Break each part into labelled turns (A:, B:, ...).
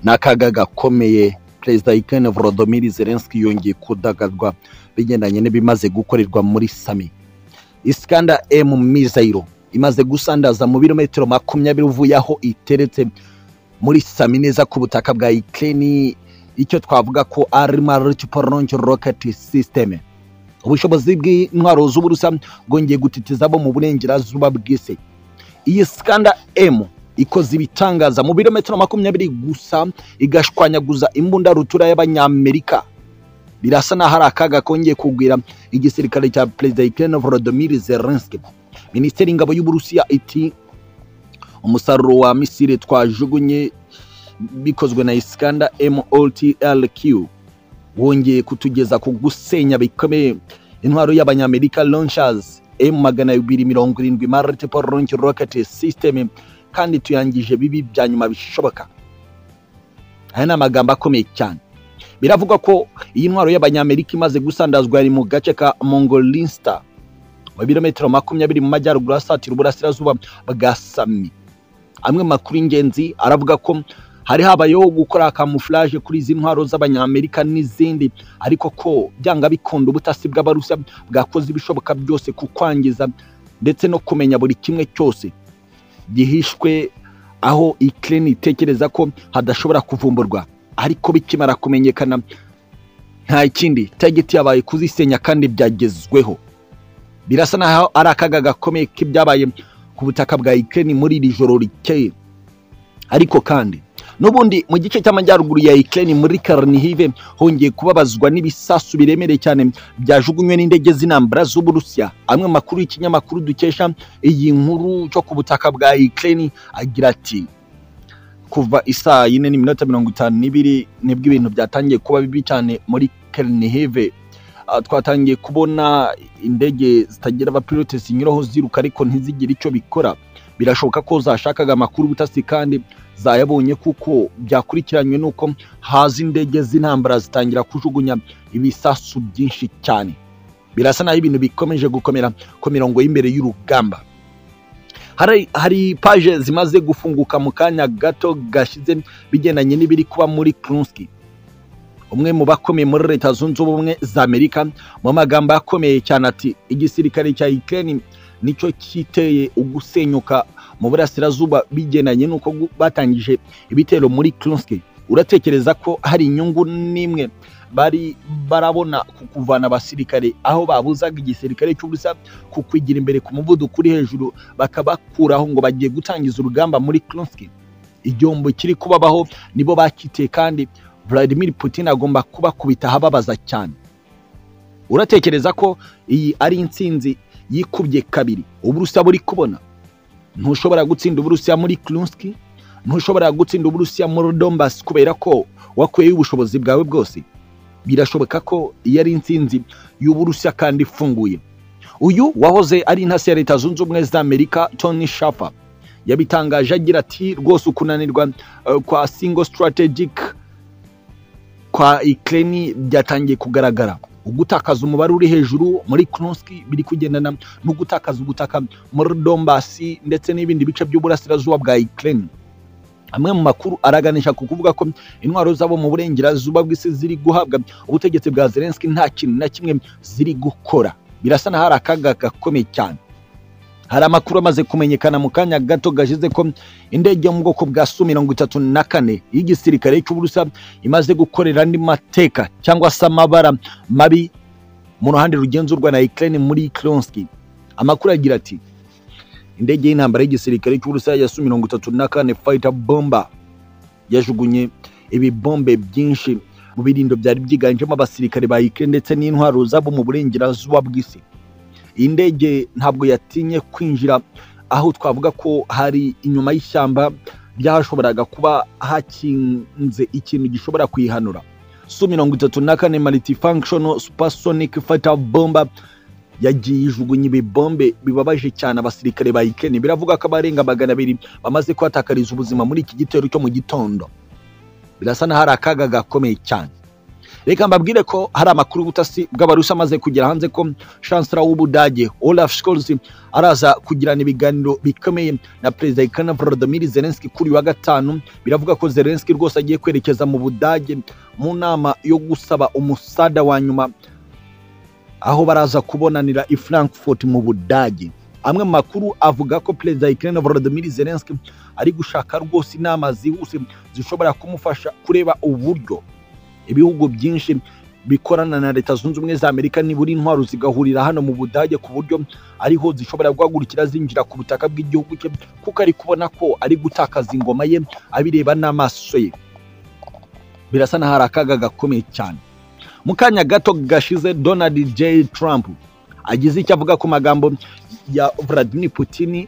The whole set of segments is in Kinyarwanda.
A: ni akaga gakomeye perezida wa Ukraine Volodymyr Zelensky yongeye kudagadwa bigendanye n'ibimaze gukorerwa muri sami isikanda emu mizayiro imaze gusandaza mu birometero makumyabiri uvuye aho iteretse muri sami neza ku butaka bwa Ukraine icyo twavuga ko ari multiple rocket system ubushobozi bw'intwaro z'uburusa bwongeye gutitiza abo mu burengerazuba bw'isi iyi sikanda emu ikoze ibitangaza mu birometero makumyabiri gusa igashwanyaguza imbunda rutura y'abanyamerika birasa n'aho ari akaga kongeye kugwira igisirikare cya perezida Ukraine Volodymyr Zelensky minisiteri y'ingabo y'uburusiya iti umusaruro wa misile twajugunye bikozwe na isikanda moltrq wongeye kutugeza ku gusenya bikomeye intwaro y'abanyamerika launchers m magana abiri mirongo irindwi multiple launch rocket system kandi tuyangije bibi bya nyuma bishoboka aya ni amagambo akomeye cyane biravugwa ko iyi ntwaro y'abanyamerika imaze gusandazwa yari mu gace ka mongolinsta mu birometero makumyabiri mu majyaruguru asatira uburasirazuba bwa sami amwe makuru y'ingenzi aravuga ko hari habayeho gukora kamufuraje kuri izi ntwaro z'abanyamerika n'izindi ariko ko byanga bikunda ubutasi bw'abarusa bwakoze ibishoboka byose ku kwangiza ndetse no kumenya buri kimwe cyose gihishwe aho ikirere itekereza ko hadashobora kuvumburwa ariko bikimara kumenyekana nta kindi tageti yabaye kuzisenya kandi byagezweho birasa n'aho ari akaga gakomeye k'ibyabaye ku butaka bwa ikirere muri iri joro rikeye ariko kandi n'ubundi mu gice cy'amajyaruguru ya ikirere muri karanihive hongeye kubabazwa n'ibisasu biremereye cyane byajugunywe n'indege z'intambara z'uburusiya amwe makuru y'ikinyamakuru dukesha iyi nkuru cyo ku butaka bwa ikirere agira ati kuva isaa yine n'iminota mirongo itanu n'ibiri nibwo ibintu byatangiye kuba bibi cyane muri karanihive twatangiye kubona indege zitagira abapilote zinyuraho ziruka ariko ntizigire icyo bikora birashoboka ko zashakaga amakuru ubutasi kandi zayabonye kuko byakurikiranywe n'uko haza indege z'intambara zitangira kujugunya ibisasu byinshi cyane birasa n'aho ibintu bikomeje gukomera ku mirongo y'imbere y'urugamba hari paje zimaze gufunguka mu kanya gato gashize bigendanye n'ibiri kuba muri kurunski umwe mu bakomeye muri leta zunze ubumwe za amerika mu magambo akomeye cyane ati igisirikare cya ikirere nicyo kiteye ugusenyuka mu burasirazuba bigendanye n'uko batangije ibitero muri kurunski uratekereza ko hari inyungu n'imwe bari barabona ku kuvana abasirikare aho babuzaga igisirikare cy'ubusa ku kwigira imbere ku muvuduko uri hejuru bakabakuraho ngo bagiye gutangiza urugamba muri kurunski igihombo kiri kubabaho nibo bakiteye kandi Vladimir Putin agomba kubakubita ahababaza cyane uratekereza ko iyi ari intsinzi yikubye kabiri uburusiya buri kubona ntushobora gutsinda uburusiya muri kurunski ntushobora gutsinda uburusiya muri dombasi kubera ko wakuyeho ubushobozi bwawe bwose birashoboka ko iyi ari intsinzi y'uburusiya kandi ifunguye uyu wahoze ari intasi ya leta zunze ubumwe za amerika tony shafa yabitangaje agira ati rwose ukunanirwa kwa single strategic kwa ikirere byatangiye kugaragara ugutakaza umubare uri hejuru muri kurunski biri kugendana no gutakaza ubutaka muri dombasi ndetse n'ibindi bice by'uburasirazuba bwa ikirere amwe mu makuru araganisha ku kuvuga ko intwaro zabo mu burengerazuba bw'isi ziri guhabwa ubutegetsi bwa zelenski nta kintu na kimwe ziri gukora birasa n'aho hari akaga gakomeye cyane hari amakuru amaze kumenyekana mu kanya gato gashize ko indege yo mu bwoko bwa su mirongo itatu na kane y'igisirikare cy'uburusa imaze gukorera andi mateka cyangwa se amabara mabi mu ruhande rugenzurwa na ikirere muri kironski amakuru agira ati indege y'intambara y'igisirikare cy'uburusa ya su mirongo itatu na kane fayita bomba yajugunye ibibombe byinshi mu birindo byari byiganjemo abasirikare ba ikirere ndetse n'intwaro zabo mu burengerazuba bw'isi iyi ndege ntabwo yatinye kwinjira aho twavuga ko hari inyuma y'ishyamba byashoboraga kuba hakinze ikintu gishobora kuyihanura su mirongo itatu na kane mariti functional supersonic fighter bomba yagiye ijugunya ibibombe bibabaje cyane abasirikare ba ikeni biravuga ko abarenga magana abiri bamaze kuhatakariza ubuzima muri iki gitero cyo mu gitondo birasa n'aho ari akaga gakomeye cyane reka mbabwire ko hari amakuru y'ubutasi bw'abarusi amaze kugera hanze ko chancellor w'ubudage olaf scholz araza kugirana ibiganiro bikomeye na perezida ikana volodimir zelenski kuri uyu wa gatanu biravuga ko zelenski rwose agiye kwerekeza mu budage mu nama yo gusaba umusada wa nyuma aho baraza kubonanira i frankfurt mu budage amwe mu makuru avuga ko perezida ikirere volodimir zelenski ari gushaka rwose inama zihuse zishobora kumufasha kureba uburyo ibihugu byinshi bikorana na leta zunze ubumwe za amerika nibura intwaro zigahurira hano mu budage ku buryo ariho zishobora guhagurukira zinjira ku butaka bw'igihugu cye kuko ari kubona ko ari gutakaza ingoma ye abireba n'amaso ye birasa n'aho hari akaga gakomeye cyane mu kanya gato gashize donald j trump agize icyo avuga ku magambo ya vladimir putin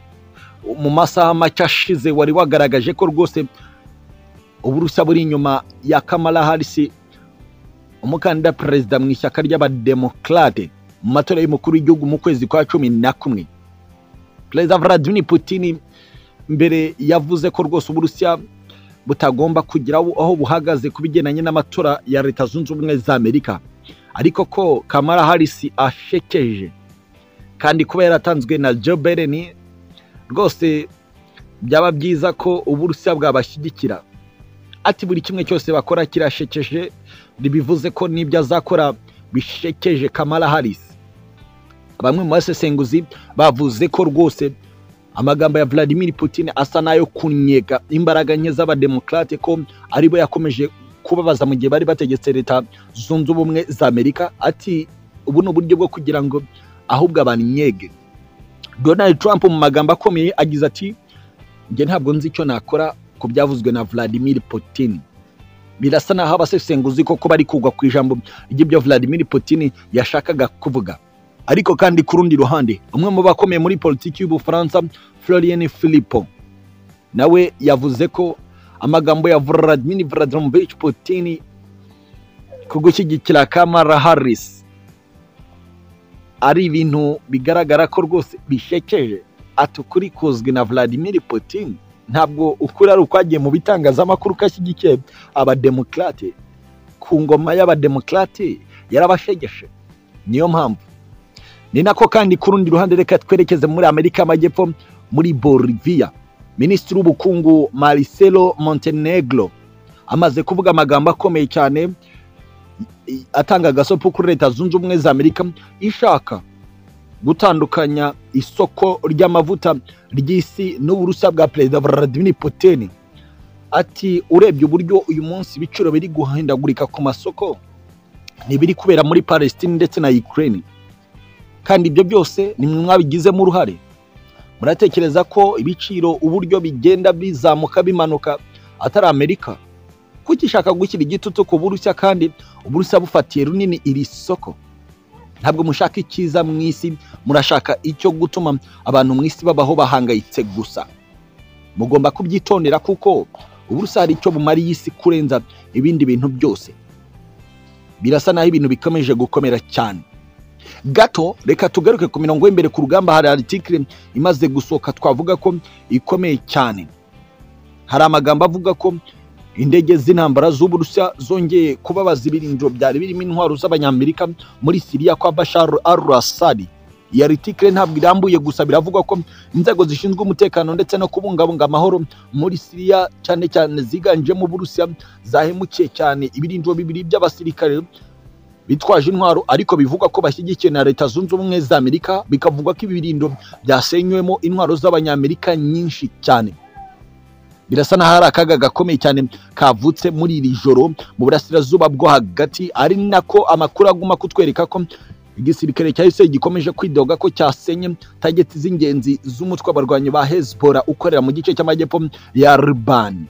A: mu masaha make ashize wari wagaragaje ko rwose uburusa buri inyuma ya kamala harris umukandida perezida mu ishyaka ry'abademokarate mu matora y'umukuru w'igihugu mu kwezi kwa cumi na kumwe perezida vladimir putin mbere yavuze ko rwose uburusiya butagomba kugira aho buhagaze ku bigendanye n'amatora ya leta zunze ubumwe za amerika ariko ko kamara harisi ashekeje kandi kuba yaratanzwe na joe biden rwose byaba byiza ko uburusiya bwabashyigikira ati buri kimwe cyose bakora kirashekeje ntibivuze ko n'ibyo azakora bishekeje kamara harisi bamwe mu basesenguzi bavuze ko rwose amagambo ya vladimir putin asa n'ayo kunyega imbaraga nke z'abademokarate ko aribo yakomeje kubabaza mu gihe bari bategetse leta zunze ubumwe za amerika ati ubu ni uburyo bwo kugira ngo ahubwo abantu nyege donald trump mu magambo akomeye agize ati njye ntabwo nzi icyo nakora ku byavuzwe na vladimir putin birasa n'aho abasesenguzi koko bari kugwa ku ijambo ry'ibyo vladimir putin yashakaga kuvuga ariko kandi ku rundi ruhande umwe mu bakomeye muri politiki y'ubufaransa florien philipo nawe yavuze ko amagambo ya vladimir vladimirovich putin ku gushyigikira kamara harris ari ibintu bigaragara ko rwose bishekeje ati ukuri kuzwi na vladimir putin ntabwo ukuri ari ukwagiye mu bitangazamakuru ko ashyigikiye abademokarate ku ngoma y'abademokarate yarabashegeshe niyo mpamvu ni nako kandi ku rundi ruhande reka twerekeze muri amerika y'amajyepfo muri boliviya minisitiri w'ubukungu maricelo montenegro amaze kuvuga amagambo akomeye cyane atanga agasopo kuri leta zunze ubumwe za amerika ishaka gutandukanya isoko ry'amavuta ry'isi n'uburusa bwa perezida vladimir putin ati urebye uburyo uyu munsi ibiciro biri guhindagurika ku masoko ntibiri kubera muri palestine ndetse na ukraine kandi ibyo byose ni mwe mwabigizemo uruhare muratekereza ko ibiciro uburyo bigenda bizamuka bimanuka atari amerika kuko ishaka gushyira igitutu ku burushya kandi uburushya bufatiye runini iri soko ntabwo mushaka icyiza mu isi murashaka icyo gutuma abantu mu isi babaho bahangayitse gusa mugomba kubyitondera kuko uburushya hari icyo bumariye isi kurenza ibindi bintu byose birasa n'aho ibintu bikomeje gukomera cyane gato reka tugaruke ku mirongo y'imbere ku rugamba hari aritikire imaze gusohoka twavuga ko ikomeye cyane hari amagambo avuga ko indege z'intambara z'uburusiya zongeye kubabaza ibirindiro byari birimo intwaro z'abanyamerika muri siriya kwa bashar al asadi iyi aritikire ntabwo irambuye gusa biravugwa ko inzego zishinzwe umutekano ndetse no kubungabunga amahoro muri siriya cyane cyane ziganjemo uburusiya zahemukiye cyane ibirindiro bibiri by'abasirikare bitwaje intwaro ariko bivugwa ko bashyigikiwe na leta zunze ubumwe za amerika bikavugwa ko ibirindo byasenyuwemo intwaro z'abanyamerika nyinshi cyane birasa n'aho hari akaga gakomeye cyane kavutse muri iri joro mu burasirazuba bwo hagati ari nako amakuru aguma kutwereka ko igisirikare cya israel gikomeje kwidoga ko cyasenye tageti z'ingenzi z'umutwe w'abarwanyi ba hezbollah ukorera mu gice cy'amajyepfo ya ribani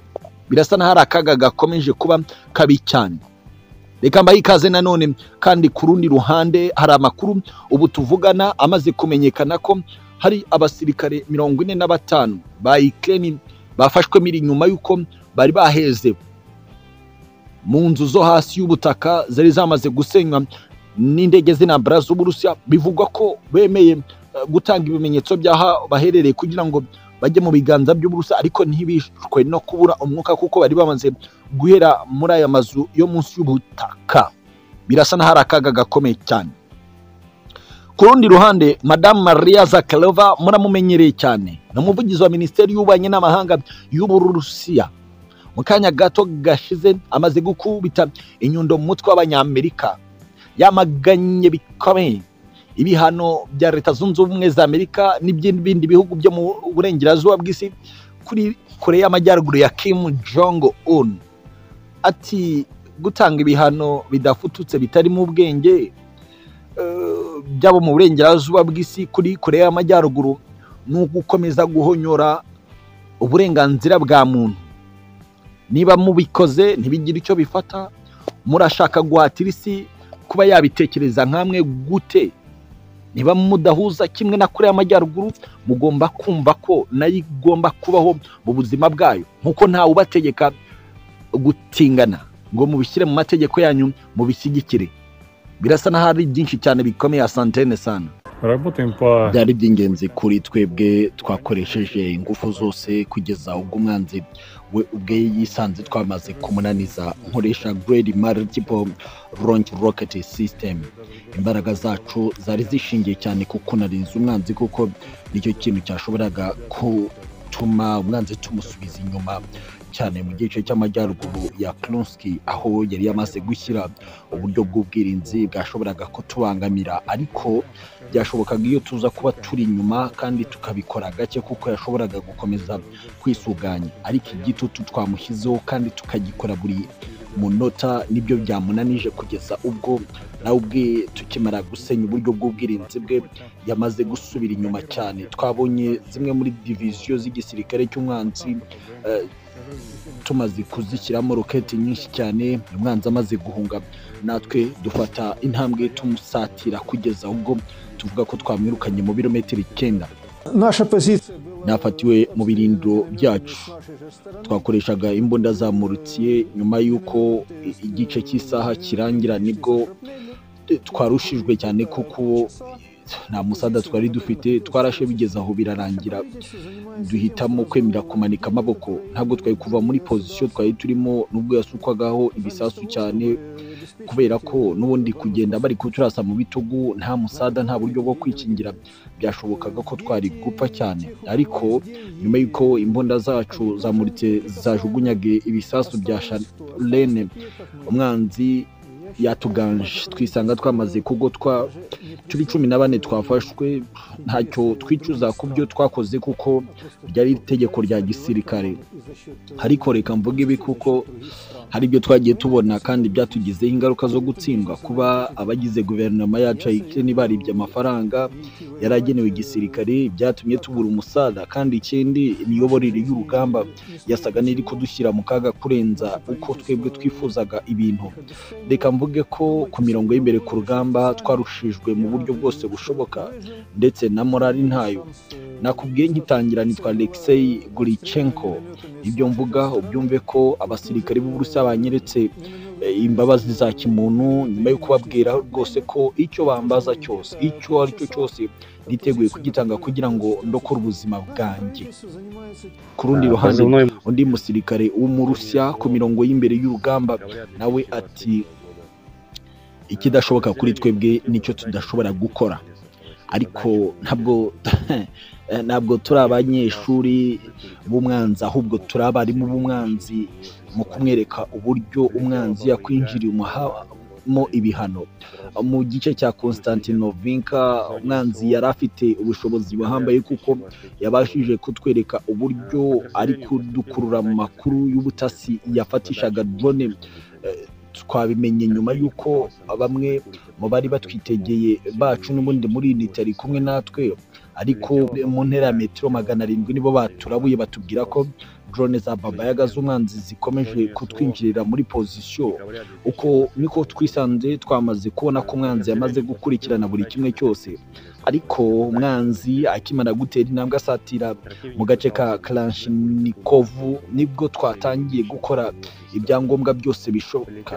A: birasa n'aho hari akaga gakomeje kuba kabi cyane reka mbahe ikaze nanone kandi ku rundi ruhande hari amakuru ubu tuvugana amaze kumenyekana ko hari abasirikare mirongo ine na batanu ba ikirere bafashwe miri nyuma y'uko bari baheze mu nzu zo hasi y'ubutaka zari zamaze gusenywa n'indege z'intambara z'uburusiya bivugwa ko bemeye gutanga ibimenyetso by'aho baherereye kugira ngo bajye mu biganza by'uburusa ariko ntibishwe no kubura umwuka kuko bari bamaze guhera muri aya mazu yo munsi y'ubutaka birasa n'aho hari akaga gakomeye cyane ku rundi ruhande madamu maria zakarova muramumenyereye cyane ni umuvugizi wa minisiteri y'ububanyi n'amahanga y'uburusiya mu kanya gato gashize amaze gukubita inyundo mu mutwe w'abanyamerika yamaganye bikomeye ibihano bya leta zunze ubumwe za amerika n'iby'ibindi bihugu byo mu burengerazuba bw'isi kuri kure y'amajyaruguru ya kim jong un ati gutanga ibihano bidafututse bitarimo ubwenge eh, byabo mu burengerazuba bw'isi kuri kure y'amajyaruguru ni ugukomeza guhonyora uburenganzira bwa muntu niba mubikoze ntibigire icyo bifata murashaka guhatira isi kuba yabitekereza nk'amwe gute niba mudahuza kimwe na kure y'amajyaruguru mugomba kumva ko nayo igomba kubaho mu buzima bwayo nk'uko ntawe ubategeka gutingana ngo mubishyire mu mategeko yanyu mubishyigikire birasa n'aho ari byinshi cyane bikomeye asantene sana
B: Работаем по...
A: byari iby'ingenzi kuri twebwe twakoresheje ingufu zose kugeza ubwo umwanzi we ubwe yisanze twamaze kumunaniza nkoresha grade multiple launch rocket system imbaraga zacu zari zishingiye cyane ku kunaniza umwanzi kuko nicyo kintu cyashoboraga gutuma umwanzi tumusubiza inyuma cyane mu gice cy'amajyaruguru ya Krunski aho yari yamaze gushyira uburyo bw'ubwirinzi bwashoboraga kutubangamira ariko byashobokaga iyo tuza kuba turi inyuma kandi tukabikora gake kuko yashoboraga gukomeza kwisuganya ariko igitutu twamushyizeho kandi tukagikora buri munota nibyo byamunanije kugeza ubwo nawe ubwe tukimara gusenya uburyo bw'ubwirinzi bwe yamaze gusubira inyuma cyane twabonye zimwe muri diviziyo z'igisirikare cy'umwanzi eh, tumaze kuzishyiramo roketi nyinshi cyane umwanzi amaze guhunga natwe dufata intambwe tumusatira kugeza ubwo tuvuga ko twamwirukanye mu birometero icyenda
C: Наша позиция была...
A: Nafatiwe mu birindiro byacu. twakoreshaga imbunda za murutsiye nyuma y'uko i- igice cy'isaha kirangira nibwo eh, twarushijwe cyane kuko nta musada twari dufite twarashe bigeze aho birarangira duhitamo kwemera kumanika amaboko ntabwo twari kuva muri pozisiyo twari turimo nubwo yasukwagaho ibisasu cyane kubera ko n'ubundi kugenda bari kuturasa mu bitugu nta musada nta buryo bwo kwikingira byashobokaga ko twari gupfa cyane ariko nyuma y'uko imbunda zacu zamuritse zajugunyaga ibisasu bya sharene umwanzi yatuganje twisanga twamaze kugotwa turi cumi na bane twafashwe ntacyo twicuza ku byo twakoze kuko ryari itegeko rya gisirikare ariko reka mvuge ibi kuko hari ibyo twagiye tubona kandi byatugizeho ingaruka zo gutsindwa kuba abagize guverinoma yacu ayikeni baribye amafaranga yari agenewe igisirikare byatumye tubura umusada kandi ikindi imiyoborere y'urugamba yasaga n'iri kudushyira mu kaga kurenza uko twebwe twifuzaga ibintu reka mvuge ko ku mirongo y'imbere ku rugamba twarushijwe mu buryo bwose bushoboka ndetse na morali ntayo nakubwiye nkitangira nitwa alexei gurichenko ibyo mvuga ubyumve ko abasirikare b'uburusiya banyeretse eh, imbabazi za kimuntu nyuma yo kubabwira rwose ko icyo bambaza cyose icyo ari cyo cyose niteguye kugitanga kugira ngo ndokore ubuzima bwanjye ku rundi ruhande
B: Позывной м-
A: undi musirikare w'umurusiya ku mirongo y'imbere y'urugamba nawe ati ikidashoboka kuri twebwe nicyo tudashobora gukora ariko ntabwo ntabwo turi abanyeshuri b'umwanzi ahubwo turi abarimu b'umwanzi mu kumwereka uburyo umwanzi yakwinjiriye umuhamo ibihano mu gice cya Konstantinovinka umwanzi yari afite ubushobozi buhambaye kuko yabashije kutwereka uburyo ari kudukurura mu makuru y'ubutasi yafatishaga drone eh, twabimenye nyuma y'uko bamwe mu bari batwitegeye bacu n'ubundi muri iyi leta kumwe natwe ariko mu ntera ya metero magana arindwi nibo baturabuye batubwira ko drone za babayaga z'umwanzi zikomeje kutwinjirira muri pozisiyo uko niko twisanze twamaze kubona ko umwanzi yamaze gukurikirana buri kimwe cyose ariko umwanzi akimara gutera intambwe asatira mu gace ka kalashinikovu nibwo twatangiye gukora ibyangombwa byose bishoboka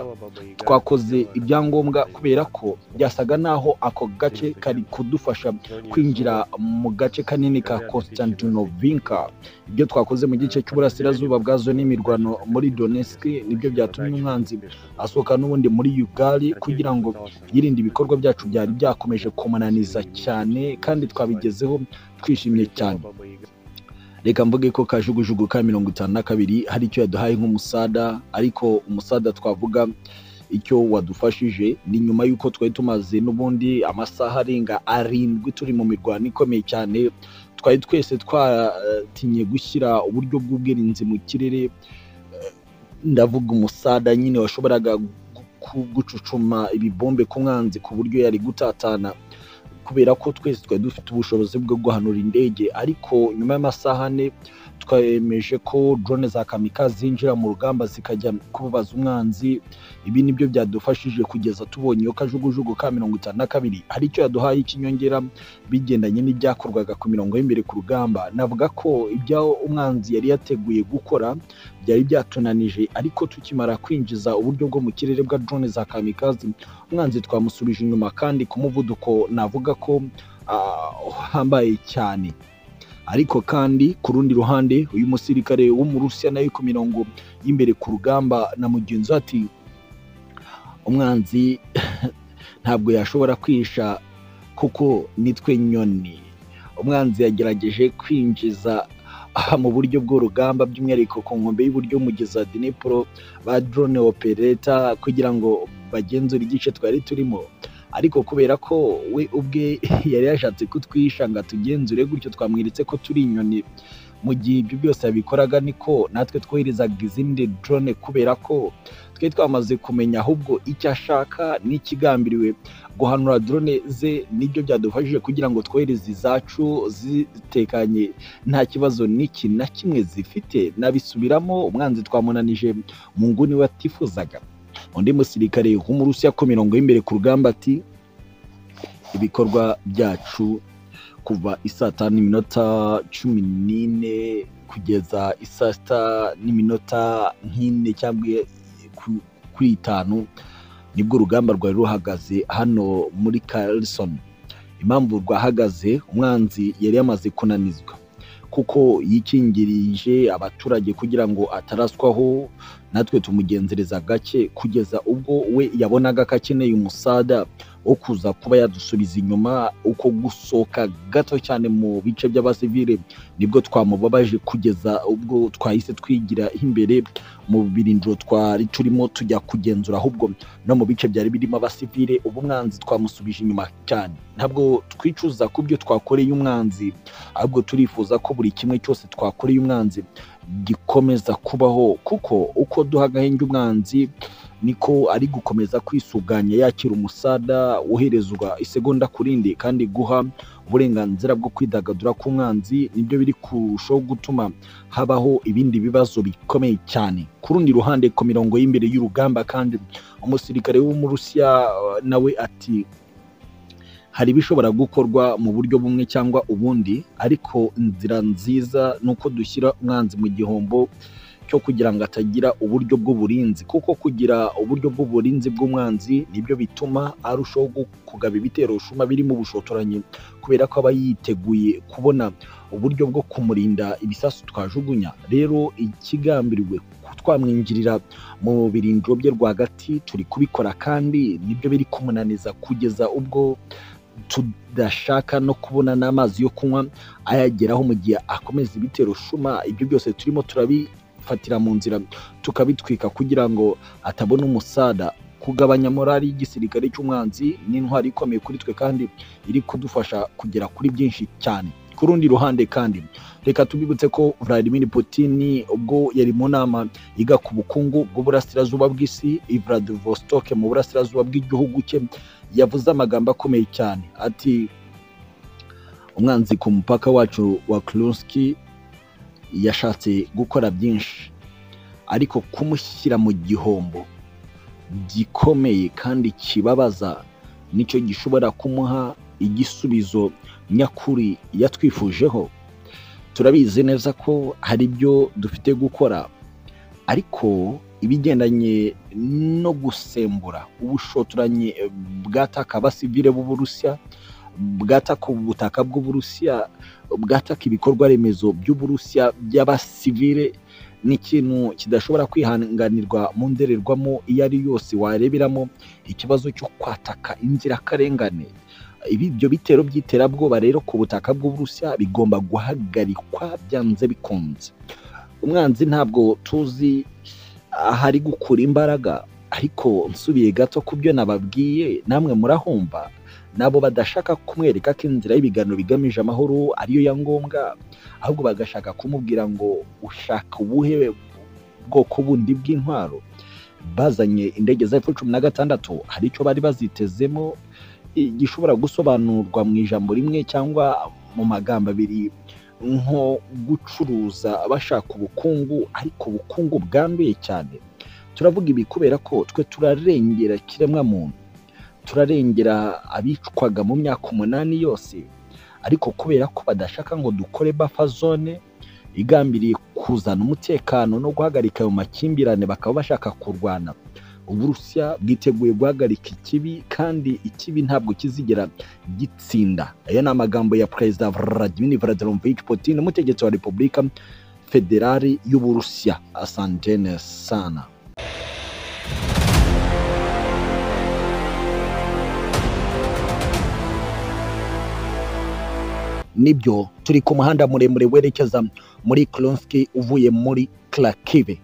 A: twakoze ibyangombwa kubera ko byasaga naho ako gace kari kudufasha kwinjira mu gace kanini ka Konstantinovinka ibyo twakoze mu gice cy'uburasirazuba bwazo n'imirwano muri Donetsk nibyo byatumye umwanzi asohoka n'ubundi muri Ugali kugira ngo yirinde ibikorwa byacu byari byakomeje kumunaniza cyane kandi twabigezeho twishimye cyane reka mvuge ko kajugujugu ka mirongo itanu na kabiri hari icyo yaduhaye nk'umusada ariko umusada twavuga icyo wadufashije ni nyuma y'uko twari tumaze n'ubundi amasaha arenga arindwi turi mu mirwano ikomeye cyane twari twese twaratinye gushyira uburyo bw'ubwirinzi mu kirere Eh, ndavuga umusada nyine washoboraga gu- gucucuma ibibombe ku mwanzi ku buryo yari gutatana kubera ko twese twari dufite ubushobozi bwo guhanura indege ariko nyuma y'amasaha ane twemeje ko drone za kamikazi zinjira mu rugamba zikajya kubabaza umwanzi ibi nibyo byadufashije kugeza tubonye iyo kajugujugu ka mirongo itanu na kabiri hari icyo yaduhaye ikinyongera bigendanye n'ibyakorwaga ku mirongo y'imbere ku rugamba navuga ko ibyo umwanzi yari yateguye gukora byari byatunanije ariko tukimara kwinjiza uburyo bwo mu kirere bwa drone za kamikazi umwanzi twamusubije inyuma kandi ku muvuduko navuga ko ah, uhambaye cyane ariko kandi ku rundi ruhande uyu musirikare w'umurusiya nawe ku mirongo y'imbere ku rugamba na mugenzi we ati umwanzi ntabwo yashobora kwisha kuko nitwe nyoni umwanzi yagerageje kwinjiza aha mu buryo bw'urugamba by'umwihariko ku nkombe y'uburyo y'umugezi wa Dnipro ba drone operator kugira ngo bagenzure igice twari turimo ariko kubera ko we ubwe yari yashatse kutwisha ngo atugenzure gutyo twamweretse ko turi inyoni mu gihe ibyo byose yabikoraga niko natwe twoherezaga izindi drone kubera ko twari twamaze kumenya ahubwo icyo ashaka n'ikigambiriwe guhanura drone ze nibyo byadufashije kugira ngo twohereze izacu zitekanye nta kibazo n'iki na kimwe zifite nabisubiramo umwanzi twamunanije mu nguni we atifuzaga undi musirikare w'umurusiya ku mirongo y'imbere ku rugamba ati ibikorwa byacu kuva isaa tanu n'iminota cumi n'ine kugeza isaa sita n'iminota nk'ine cyangwa ku- kuri itanu nibwo urugamba rwari ruhagaze hano muri Carlson impamvu rwahagaze umwanzi yari yamaze kunanizwa kuko yikingirije abaturage kugira ngo ataraswaho natwe tumugenzereza gake kugeza ubwo we yabonaga ko akeneye umusada wo kuza kuba yadusubiza inyuma uko gusohoka gato cyane mu bice by'abasivile nibwo twamubabaje kugeza ubwo twahise twigira imbere mu birindiro twari turimo tujya kugenzura ahubwo no mu bice byari birimo abasivile ubu umwanzi twamusubije inyuma cyane ntabwo twicuza ku byo twakoreye umwanzi ahubwo turifuza ko buri kimwe cyose twakoreye umwanzi gikomeza kubaho kuko uko duha agahenge umwanzi niko ari gukomeza kwisuganya yakira umusada woherezwa isegonda ku rindi kandi guha uburenganzira bwo kwidagadura k'umwanzi nibyo biri kurushaho gutuma habaho ibindi bibazo bikomeye cyane ku rundi ruhande ku mirongo y'imbere y'urugamba kandi umusirikare w'umurusiya eh, nawe ati hari ibishobora gukorwa mu buryo bumwe cyangwa ubundi ariko inzira nziza ni uko dushyira umwanzi mu gihombo cyo kugira ngo atagira uburyo bw'uburinzi kuko kugira uburyo bw'uburinzi bw'umwanzi nibyo bituma arushaho gu- kugaba ibitero rushuma birimo ubushotoranyi kubera ko aba yiteguye kubona uburyo bwo kumurinda ibisasu twajugunya rero ikigambiriwe twamwinjirira mu birindiro bye rwagati turi kubikora kandi nibyo biri kumunaniza kugeza ubwo tudashaka no kubona n'amazi yo kunywa ayageraho mu gihe akomeza ibitero shuma ibyo byose turimo turabifatira mu nzira tukabitwika kugira ngo atabona umusada kugabanya morali y'igisirikare cy'umwanzi ni intwari ikomeye kuri twe kandi iri kudufasha kugera kuri byinshi cyane ku rundi ruhande kandi reka tubibutse ko Vladimir Putin ubwo yari mu nama yiga ku bukungu bw'uburasirazuba bw'isi i Vladivostok mu burasirazuba bw'igihugu cye yavuze amagambo akomeye cyane ati umwanzi ku mupaka wacu wa Kursk yashatse gukora byinshi ariko kumushyira mu gihombo gikomeye kandi kibabaza nicyo gishobora kumuha igisubizo nyakuri yatwifujeho turabizi neza ko hari ibyo dufite gukora ariko ibigendanye no gusembura ubushotoranyi bwataka abasivile b'uburusiya bwataka ubutaka bw'uburusiya bwataka ibikorwa remezo by'uburusiya by'abasivile ni ikintu kidashobora kwihanganirwa mu ndorerwamo iyo ari yose wareberamo ikibazo cyo kwataka inzirakarengane ibi ibyo bitero by'iterabwoba rero ku butaka bw'uburusiya bigomba guhagarikwa byanze bikunze umwanzi ntabwo tuzi ahari gukura imbaraga ariko nsubiye gato ku byo nababwiye namwe murahumva nabo badashaka kumwereka ko inzira y'ibiganiro bigamije amahoro ariyo ya ngombwa ahubwo bagashaka kumubwira ngo ushaka ubuhe bwoko bundi bw'intwaro bazanye indege za efu cumi na gatandatu hari icyo bari bazitezemo gishobora gusobanurwa mu ijambo rimwe cyangwa mu magambo abiri nko gucuruza bashaka ubukungu ariko ubukungu bwanduye cyane turavuga ibi kubera ko twe turarengera kiremwa muntu turarengera abicwaga mu myaka umunani yose ariko kubera ko badashaka ngo dukore bafa zone igambiriye kuzana umutekano no guhagarika ayo makimbirane bakaba bashaka kurwana uburusiya bwiteguye guhagarika ikibi kandi ikibi ntabwo kizigera gitsinda aya ni amagambo ya perezida vladimir vladimirovich putin umutegetsi wa repubulika federali y'uburusiya asantene sana nibyo turi ku muhanda muremure werekeza muri kronski uvuye muri klakive